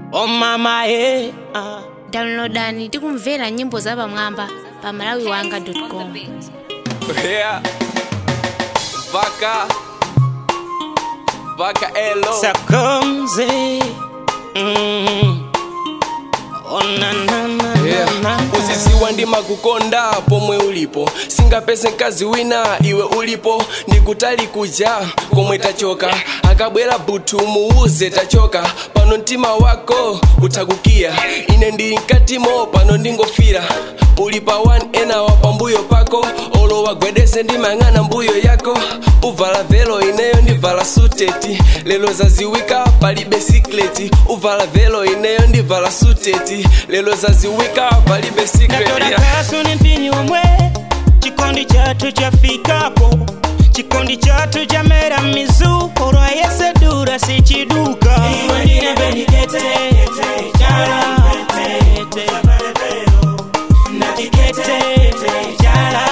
Oh mama eh. ah. downloadani tikumvera nyimbo za pamwamba pa malawiwanga.com Yeah. Vaca. Vaca Elo. Sakomze. Mm. Oh na na na Yeah. na na. uziziwa ndima kukonda pomwe ulipo singapese mkazi wina iwe ulipo ndikutali kuja komwe tachoka akabwera butu muuze tachoka pano mtima wako utakukiya ine ndili mkatimo pano ndingofira uli pa 1 ena wa pambuyo pako olowa gwedeze ndimang'ana mbuyo yako uvala velo ineyo ndivala suteti lelo zaziwika palibe sikleti uvala velo ineyo ndivala suteti lelo zaziwika palibe secret Natora yeah. kasu ni mpini omwe chikondi chathu chafikapo chikondi chathu chamera mizu orwa yese dura sichiduka iwe ndine benikete chala tete natikete chala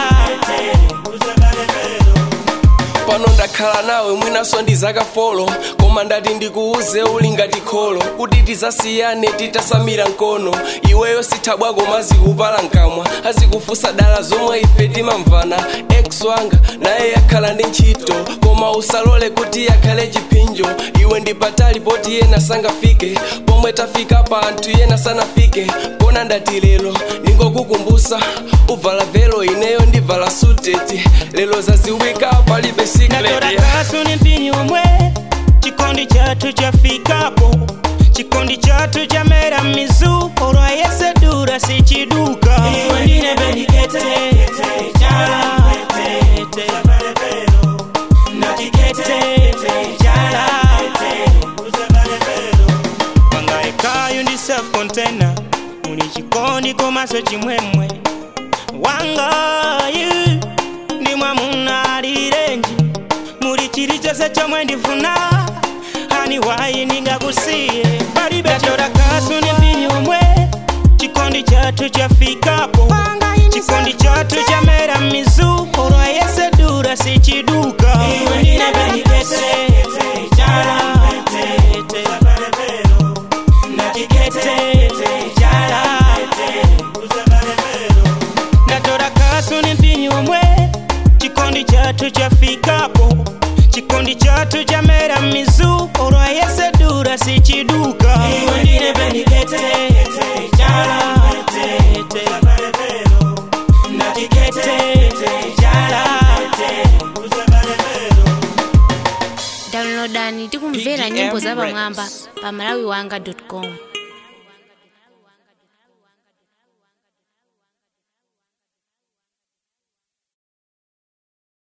pano ndakhala nawe mwinaso ndi zakafolo koma ndati ndikuuze uli ngati kholo kuti tizasiyane titasamira mkono iweyo sithabwako mazikupala mkamwa azikufusa dala zomwe ife timamvana ex wanga naye yakhala ndi ntchito koma usalole kuti yakhale chipinjo iwe ndi patali poti yena sangafike pomwe tafika pa anthu yena sanafike pona ndati lero ndingokukumbusa uvala velo ineyo ndivala suteti lelo zaziwika palibe secret natora yeah. kasu ni mpini omwe chikondi chathu chafikapo chikondi chathu chamera mizu orwa yese dura sichiduka iwe ndine benikete chala tete natikete chala pangaekayo ndi self container muli chikondi komaso chimwemwe wangayu ndi mwamuna alirenji muli chilichonse chomwe ndifuna hani wayi ndingakusiye palibe chora kasu ni mpini omwe chikondi chathu chafikapo chikondi chathu chamera mizu orwa yese dura sichiduka iwe ndine benikete chala tete natikete chala ndatora kasu ni mpini omwe chikondi chathu chafikapo chikondi chathu chamera mizu orwa yese dura sichiduka iwe ndine benikete chala tete natikete chala downloadani tikumvera nyimbo za pamwamba pa malawiwanga.com